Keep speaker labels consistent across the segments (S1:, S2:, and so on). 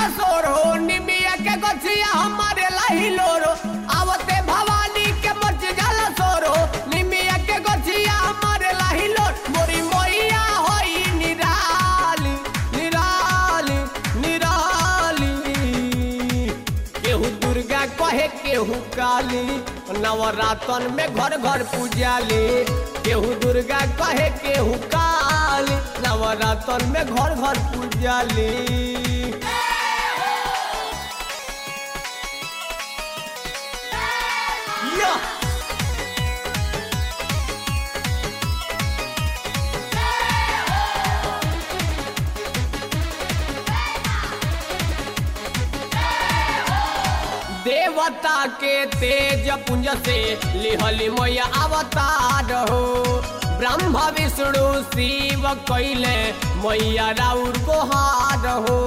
S1: जाला सोर हो निमिया के गछिया हमारे लाही लोरो आवते भवानी के मच जाला सोर हो निमिया के गछिया हमारे लाही लोर मोरी मैया होई निराली निराली निराली केहू दुर्गा कहे केहू काली नवरातन में घर घर पूजाली केहू दुर्गा कहे केहू काली नवरातन में घर घर पूजाली या देवता के तेज पुंज से लिहली मैया अवतार हो ब्रह्मा विष्णु शिव कैले मैया राउर को हार हो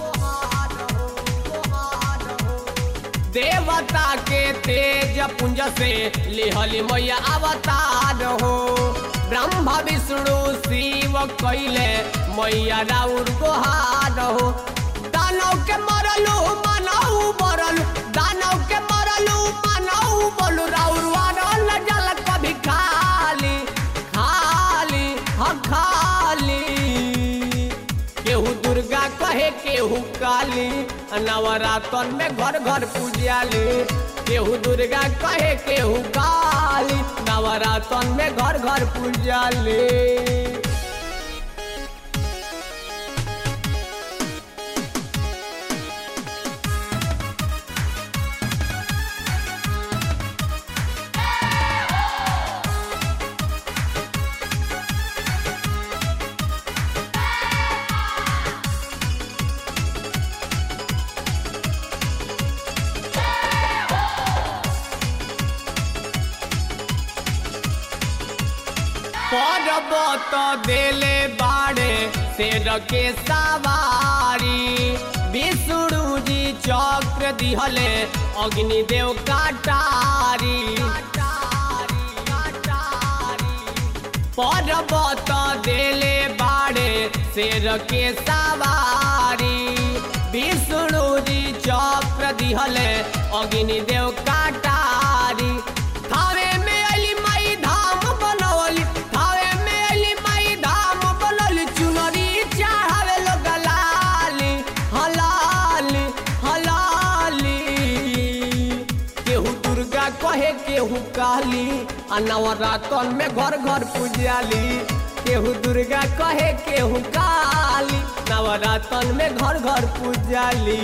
S1: देवता के तेज पुंज से लिहली मैया अवतार हो ब्रह्मा विष्णु शिव कैले मैया राउर को हार हो दानव के मरलू मानव मरलू दानव के मरलू मानव बोलू राउर वारल जल कभी खाली खाली हाँ खाली केहू दुर्गा कहे केहू काली नवरातन में घर घर पूजाली केहू दुर्गा कहे केहू काली नवरातन में घर घर पूजाली पर्वत देले बाड़े शेर के सवारी विष्णु जी चक्र दिहले अग्नि देव काटारी पर्वत देले बाड़े शेर के सवारी विष्णु जी चक्र दिहले अग्नि देव काटारी थावे में अली माई धाम बनवली थावे में अली माई धाम बनवली चुनरी चढ़ावे लोग लाली हलाली हलाली केहू दुर्गा कहे केहू काली आ नवरातन में घर घर पूजाली केहू दुर्गा कहे केहू काली नवरातन में घर घर पूजाली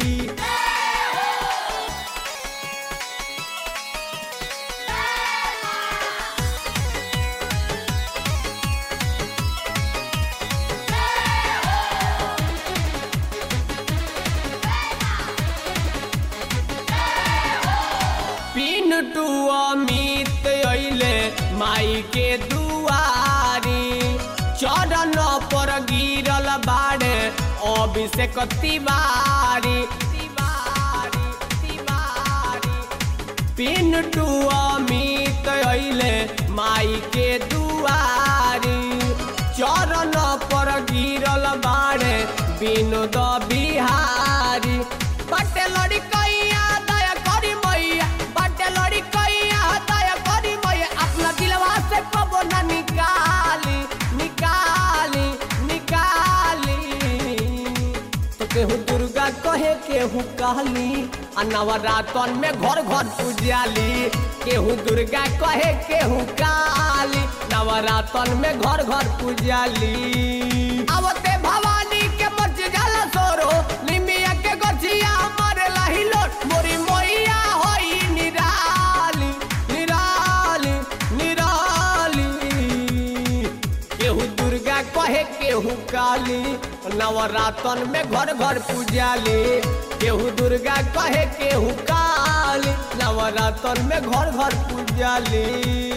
S1: पिनटू अमित अइले माई के दुआरी चरण पर गिरल बाड़े अभिषेक तिवारी तिवारी तिवारी पिनटू अमित अइले माई के दुआरी चरण पर गिरल बाड़े विनोद बिहारी बटे लड़ी कैया दया करी मैया बटे लड़ी कैया दया करी मैया अपना दिलवा से कबो ना निकाली निकाली निकाली तो केहू दुर्गा कहे केहू कहली आ नवरातन में घर घर पूजाली केहू दुर्गा कहे केहू काली नवरातन में घर घर पूजाली आवते भवानी के मच जाला सोरो लिमिया के गछिया मारे लाही लोट मोरी मैया होई निराली निराली निराली केहू दुर्गा कहे केहू काली नवरातन में घर घर पूजाली केहू दुर्गा कहे केहू काली नवरातन में घर घर पूजाली